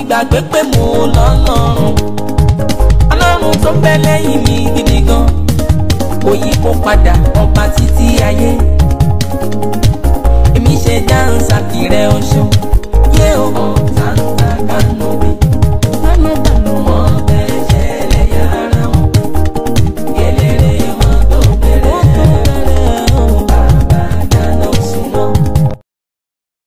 gbàgbé pé mo lọ́lọ́run ọlọ́run tó bẹ lẹ́yìn mi gidi gan kò yí kó padà ọba títí ayé èmi ṣe dáhùn sàkìrẹ oṣù